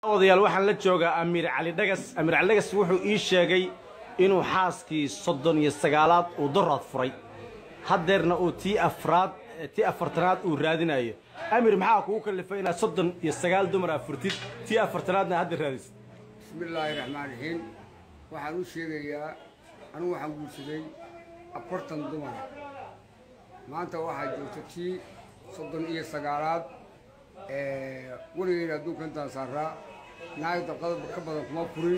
odayaal waxaan la joogaa amiir cali dhagas amiir cali dhagas wuxuu ii sheegay inuu xaaskii soddon iyo sagaalaad uu daraad furay haddeerna uu tii afraad tii afartanaad uu raadinayo amir maxaa kugu kallifay inaad soddon iyo sagaal dumar aa furtid tii afartanaadna hadda raadisid bismi illaahi raxmaan raxiim waxaan u sheegayaa anigu waxaan guursaday afartan dumara maanta waxaa joogta tii soddon iyo sagaalaad weligeyna adduunka intaan saaraa naag dalqada ka badan kuma furin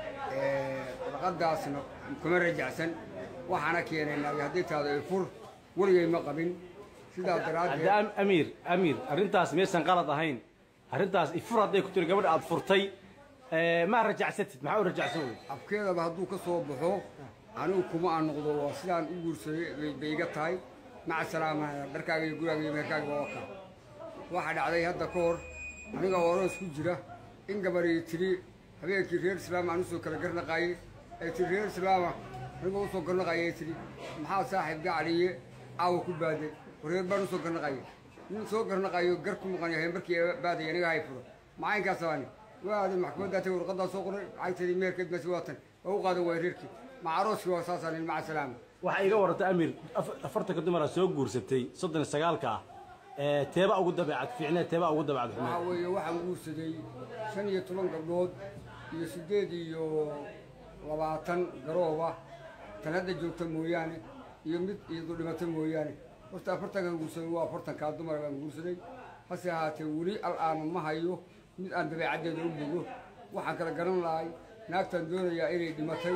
dalqadaasna kuma rajacsan waxaana keenay naagi haddii taado ay fur weligay ma qabin sidaas hadda daraaddeed am- amiir amiir arrintaas maysan qalad ahayn arrintaas ifur hadday ku tiri gabadha aad furtay ee, ma rajacsatid maxaa u rajacsan wey afkeedaba hadduu ka soo baxo anigu kuma aan noqdo waa sidaan u guursaday bay- bay iga tahay maca salaama dharkaaga iyo guraaga iyo meherkaaga waa ka waxaa dhacday hadda ka hor aniga oroos ku jira in gabarii tidhi habeenkii reer islaama aan usoo kala garnaqaayey ay tidhi reer islaama anigoo usoo garnaqaaya ay tidhi maxaa saaxiib gacaliye caawa ku baaday reer baan usoo garnaqaaya nin soo garnaqaayo gar ku maqan yahay markii baaday aniga hay furo macaynkaas aani waaday maxkamaddaa tagay warqadaa soo qoray lacagteedii meherkeed basi waatan waa u qaadan waay reerkii maca arooskii waa saasaan in maca salaama waxaa iga warantay amiir af- afartanka dumara soo guursatay soddon iyo sagaalka ah ee, teeba ugu dabeecad fiicneed teeba ugu dabeecad waxaa xumeed weeye waxaan guursaday shan iyo toban gabdhood iyo siddeed iyo labaatan garooba tan hadda joogta mooyaane iyo mid iyadu dhimata mooyaane horta afartankan guursaday waa afartankaa dumar baan guursaday hase ahaatee weli al'aana ma hayo mid aan dabeecaddeeda u bogo waxaan kala garan lahay naagtaan doonayaa inay dhimatay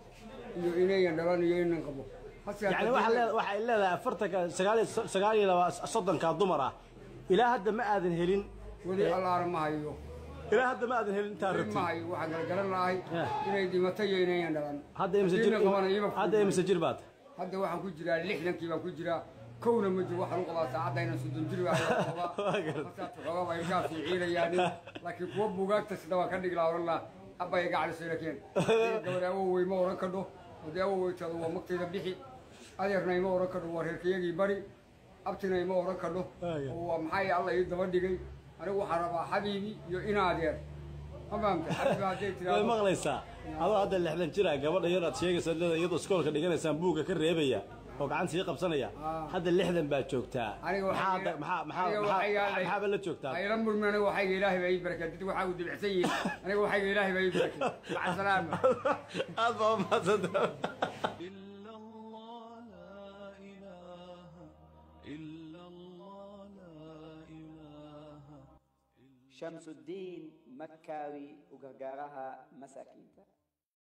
iyo inayan dhalan iyo inan qabo hase yani haatee- waxaa leed- waxay leedahay afartanka sagaal iyo- sagaal iyo laba soddonka dumar ah ilaa hadda ma aadan helin weli al'aana ma hayo ilaa hadda ma aadan helin intaa weli rabtid ma hayo waxaan kala garan lahay Yeah. inay dhimatay iyo inayan dhalan hadda imse jir Diina qabana ima fududayn. hadda imse jir baad hadda waxaan ku jiraa lixdankii baan ku jiraa kowna ma jiro waxaan u qabaa saacadda inaan soddon jir baa Waa garad. markaas waxoogaa baa ilkaas ciilayaan laakiin kuwa buugaagta sida waan ka dhigi lahaa oran lahaa abba iga calisay lakeen gabadh awowey ma oran kadho haddii awowey taado waa magtayda bixi adeerna ima oran kadho waa reerkayagii bari abtina ima oran kadho Waaga. oo waa maxay alla ii daba dhigay anigu waxaan rabaa xabiibi iyo ina adeer ma fahamta xabiibi hadday way tiraahdo maqlaysaa adoo hadda lixdan jira gabadha yar aad sheegaysaa leeda iyadoo iskoolka dhiganaysaan buugga ka reebaya oo gacan sii qabsanaya Ah. hadda lixdan baa joogtaa aniga maxaa waxaa hadda- maxaa maxaa aniga maxaa- waxaa yaalay- maxaaba la joogtaa ayla murmi aniga waxayga ilaahay baa ii barakay dadku waxaa u dibicsan yihiin aniga waxayga ilaahay baa ii barakay maca salaama aad baa umahadsantahay إلا الله لا إله إلا الله لا إله shamsudiin makkaawi u gargaaraha masaakiinta